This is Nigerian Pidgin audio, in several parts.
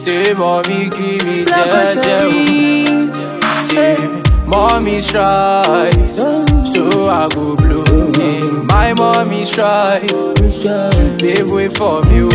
Say mommy give me Black jeje Ocean o. Say mommy try, so I go blow. Yeah. My mommy try to pave way for me.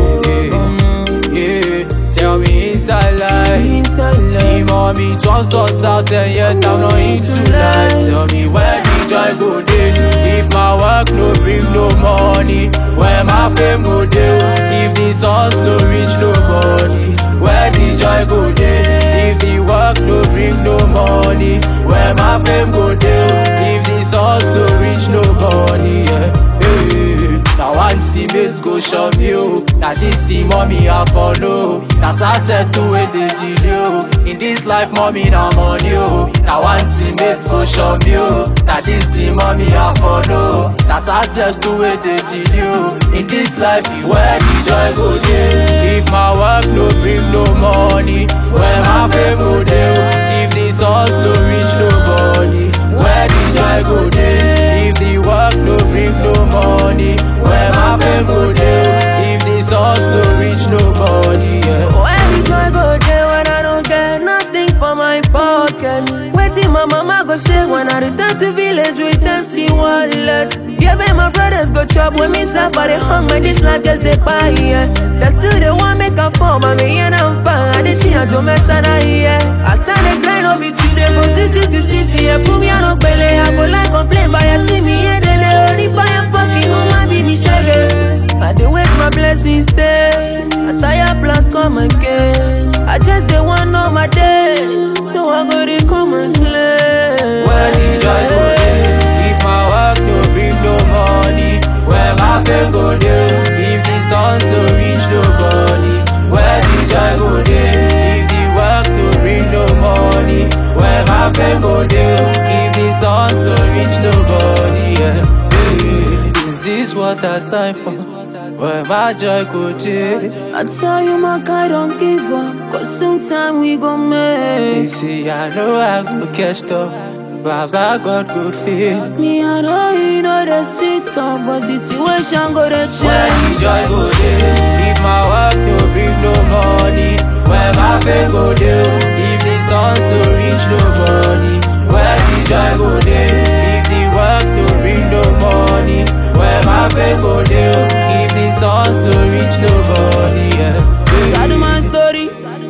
oh, Yeah. yeah. Tell me inside life. See mommy turns us out and yet I'm not into life. Tell me where the joy go dey. If my work no bring no money, where my fame go dey. If the songs no reach nobody, where the joy go dey. If the work no bring no money, where my fame go dey. If the songs no reach nobody, yeah. Hey. Now one teammates go show me oh. Now this team mommy I follow. That's access to where they deal oh. In this life mommy now money oh. Now one teammates go show me oh. Now this team mommy I follow. That's access to where they deal oh. In this life where the joy go dey. If my work no bring no money, where my fame go dey oh. If the songs no reach nobody, where the joy go dey. If the work no bring no money, where my fame go dey. If the songs no reach nobody, yeah. Where the joy go there when I don't get nothing for my pocket? Waiting my mama go say when I return to village with empty wallet. Yeah, babe, my brothers go chop when me suffer the hunger. This life just they buy, yeah. That's still the one make a form, I mean, and I'm fine. I did change to mess and I, yeah. I stand the grind up it today from city to city. Yeah, put me on a belly. I go like complain, but you see me, yeah, they lay only buy a fucking woman, be me shaggy. I dey wait my blessings stay. I tire plans come again. I just dey want know my day, so I go dey come and play. Where the joy go dey. If my work no bring no money, where my fame go dey. If the songs no reach nobody, where the joy go dey. If the work no bring no money, where my fame go dey. If the songs no reach nobody, yeah. yeah. Is this what I signed for? Where my joy go dey. I tell you my guy don't give up, cause sometime we gon' You make. see, I know I go catch up. Baba God go feel. Me I know you know the sit up, but situation go dey Where change. the joy go dey. If my work no bring no money, where my fame go dey. If the songs no reach nobody, where the joy go dey. If the work no bring no money, where my fame go dey. If the songs no reach nobody, yeah. Sad man story.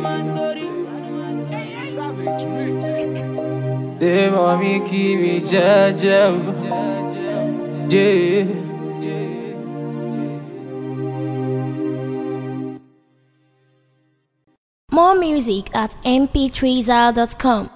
Say mommy give me jeje, yeah. More music at mp3zal.com.